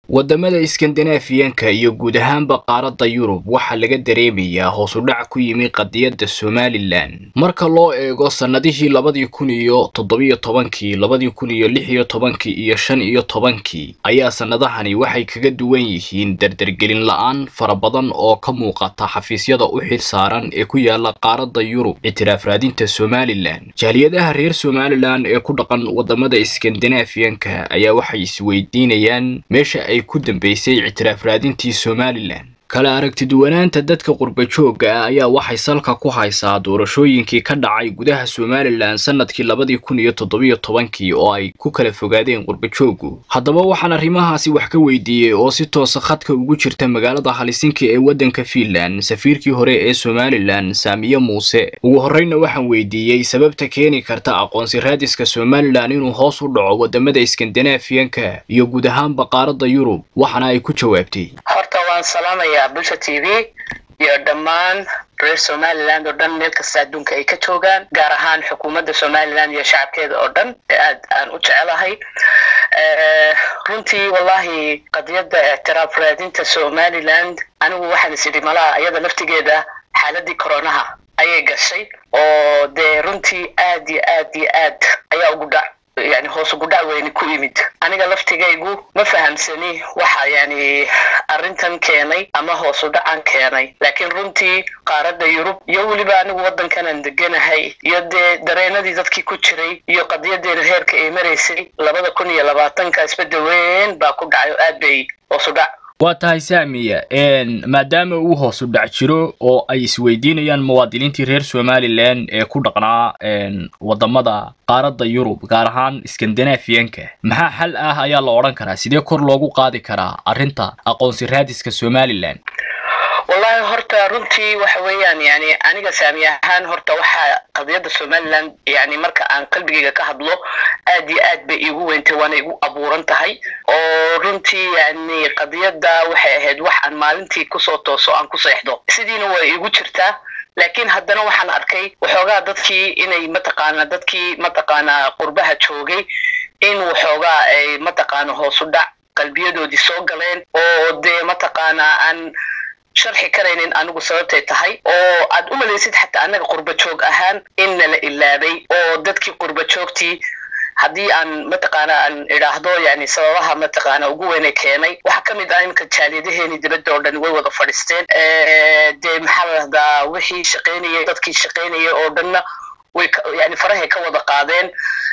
waddamada iskandinaafiyanka iyo guud ahaanba qaaradda yurub waxaa laga dareemayaa hoos u dhac ku yimi qadiyadda somalilan marka loo eego sannadihii labadii kun iyo toddobiyo tobankii labadii kun iyo lix iyo tobankii iyo shan iyo tobankii ayaa sannadahani waxay kaga duwan yihiin dardargelin la-aan fara badan oo ka muuqata xafiisyada u xil saaran ee ku yaala qaaradda yurub ictiraaf raadinta somalilan jaaliyadaha reer somalilan ee ku dhaqan waddamada iskandinaafiyanka ayaa waxay isweydiinayaan meesha ay ku dambeysay ictiraaf raadintii somalilan kala aragtiduwanaanta dadka qurba joogga ah ayaa waxay salka ku haysaa doorashooyinkii ka dhacay gudaha somalilan sanadkii labadii kun iyo toddobiyo tobankii oo ay ku kala fogaadeen qurba jooggu haddaba waxaan arrimahaasi wax ka weydiiyey oo si toosa khadka ugu jirta magaalada halisinki ee waddanka fiinland safiirkii hore ee somalilan saamiye muuse ugu horreyna waxaan weydiiyey sababta keeni karta aqoonsi raadiska somalilan inuu hoos u dhaco waddamada iskandinaafiyanka iyo guud ahaanba qaaradda yurub waxaana ay ku jawaabtay waan salaamayaa bulsha t v iyo dhammaan reer somaliland oo dhan meel kasta adduunka ay ka joogaan gaar ahaan xukuumadda somaliland iyo shacabkeeda oo dhan ee aad aan u jecelahay runtii wallahi qadiyadda ictiraaf raadinta somaliland anigu waxaan is idhi malaha iyada laftigeeda xaaladii coronaha ayay gashay oo dee runtii aad iyo aad iyo aad ayaa ugu dhac yani hoos ugu dhac weyni ku yimid aniga laftigaygu ma fahamsani waxa yani arrintan keenay ama hoos u dhacan keenay laakiin runtii qaaradda yurub iyo weliba anigu waddankanan deganahay iyo dee dareenadii dadkii ku jiray iyo qadiyadeena heerka ay maraysay labada kun iyo labaatanka isbedel weyn baa ku dhacay oo aad bay hoos u dhac waa tahay saamiya maadaama uu hoos u dhac jiro oo ay isweydiinayaan muwaadiniintii reer somalilan ee ku dhaqnaa waddamada qaaradda yurub gaar ahaan iskandinaafiyanka maxaa xal ah ayaa la odhan karaa sidee kor loogu qaadi karaa arrinta aqoonsi raadiska somalilan wallahi horta runtii waxa weeyaan yani aniga saami ahaan horta waxaa qadiyadda somaliland yani marka aan qalbigayga ka hadlo aad iyo aad bay iigu weyntay waana igu abuuran tahay oo runtii yani qadiyadda waxay ahayd wax aan maalintii kusoo tooso aan ku seexdo sidiina waa iigu jirtaa laakiin haddana waxaan arkay waxoogaa dadkii inay mataqaana dadkii mataqaana qurbaha joogay in waxoogaa ay mataqaana hoos u dhac qalbiyadoodii soo galeen oo dee mataqaana aan sharxi karaynin anigu sababtay tahay oo aad u malaysid xataa annaga qurba joog ahaan in nala ilaabay oo dadkii qurba joogtii haddii aan mataqaana aan idhaahdo yani sababaha mataqaana ugu weyne keenay waxaa ka mid ah imika jaaliyadaheeni dibadda oo dhan way wada fadhiisteen dee maxaa la dhahdaa wixii shaqaynayay dadkii shaqaynayay oo dhanna way yani farahay ka wada qaadeen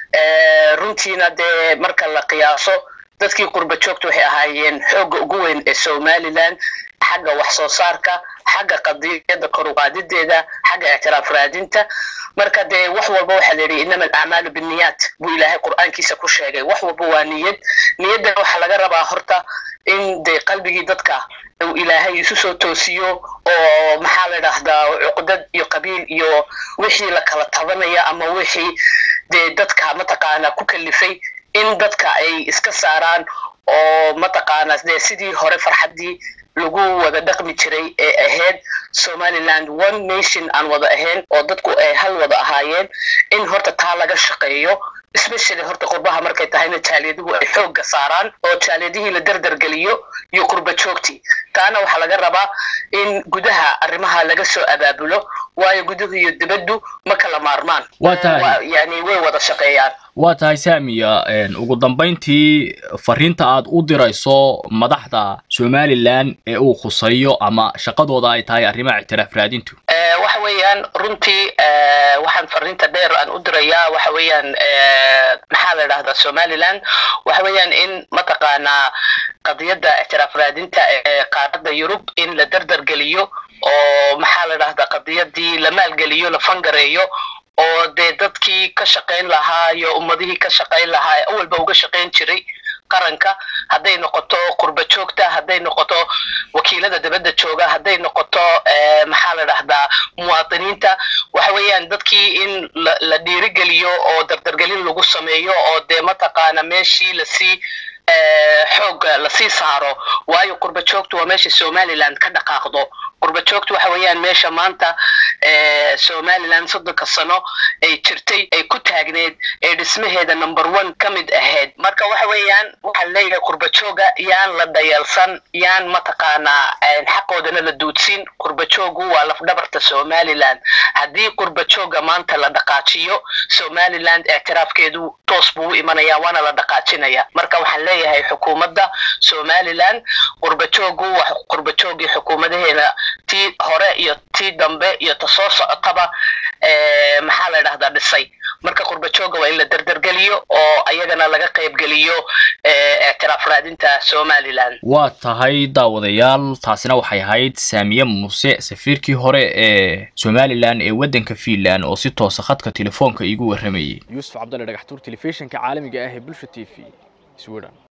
runtiina dee marka la qiyaaso dadkii qurba joogta waxay ahaayeen xoogga ugu weyn ee somaliland xagga wax soo saarka xagga qadiyadda koruqaadideeda xagga ictiraaf raadinta marka dee wax walba waxaa la yidhi inama alacmaalu binniyaat buu ilaahay qur'aankiisa ku sheegay wax walba waa niyad niyaddan waxaa laga rabaa horta in dee qalbigii dadka uu ilaahay isu soo toosiyo oo maxaa la dhahdaa cuqdad iyo qabiil iyo wixii la kala tabanaya ama wixii dee dadka mataqaana ku kalifay in dadka ay iska saaraan oo mataqaana dee sidii hore farxaddii lagu wada dhaqmi jiray ee ahayd somaliland one nation aan wada ahayn oo dadku ay hal wada ahaayeen in horta taa laga shaqeeyo especially horta qurbaha markay tahayna jaaliyaduhu ay xoogga saaraan oo jaaliyadihii la derdergeliyo iyo qurba joogtii taana waxaa laga rabaa in gudaha arrimaha laga soo abaabulo waayo guduhu iyo dibaddu ma kala maarmaan yani way wada shaqeeyaan waa tahay saamiya ugu dambayntii fariinta aad u dirayso madaxda somalilan ee uu khuseeyo ama shaqadooda ay tahay arrimaha ictiraaf raadintu waxa weeyaan runtii waxaan fariinta dheer aan u dirayaa waxa weeyaan maxaa la dhahdaa somaliland waxa weeyaan in mataqaanaa qadiyadda ictiraaf raadinta ee qaaradda yurub in la derdergeliyo oo maxaa la dhahdaa qadiyadii la maalgeliyo la fangareeyo oo dee dadkii ka shaqayn lahaa iyo ummadihii ka shaqayn lahaa ee awalba uga shaqayn jiray qaranka hadday noqoto qurba joogta hadday noqoto wakiilada dibadda jooga hadday noqoto maxaa la dhahdaa muwaadiniinta waxa weeyaan dadkii in la dhiirigeliyo oo dardargelin lagu sameeyo oo dee mataqaana meeshii lasii xoog lasii saaro waayo qurba joogtu waa meesha somaliland ka dhaqaaqdo qurba joogtu waxa weeyaan meesha maanta somaliland soddonka sano ay jirtay ay ku taagneed ee dhismaheeda number one ka mid ahayd marka waxa weeyaan waxaan leeyahay qurba jooga yaan la dayalsan yaan mataqaanaa xaqoodana la duudsin qurba joogu waa lafdhabarta somaliland haddii qurba jooga maanta la dhaqaajiyo somaliland ictiraafkeedu toos buu u imanaya waana la dhaqaajinaya marka waxaan leeyahay xukuumadda somaliland qurba joogu waa qurba joogii xukuumadaheena tii hore iyo tii dambe iyo ta soo socotaba maxaa la dhahdaa dhisay marka qurba jooga waa in la derdergeliyo oo ayagana laga qaybgeliyo ictiraaf raadinta somaliland waa tahay daawadayaal taasina waxay ahayd saamiye muuse safiirkii hore ee somalilan ee waddanka fiinland oo si toosa khadka telefoonka iigu warramayay yuusuf cabdalle dhagaxtuur telefishinka caalamiga ah ee bulsha t v sweden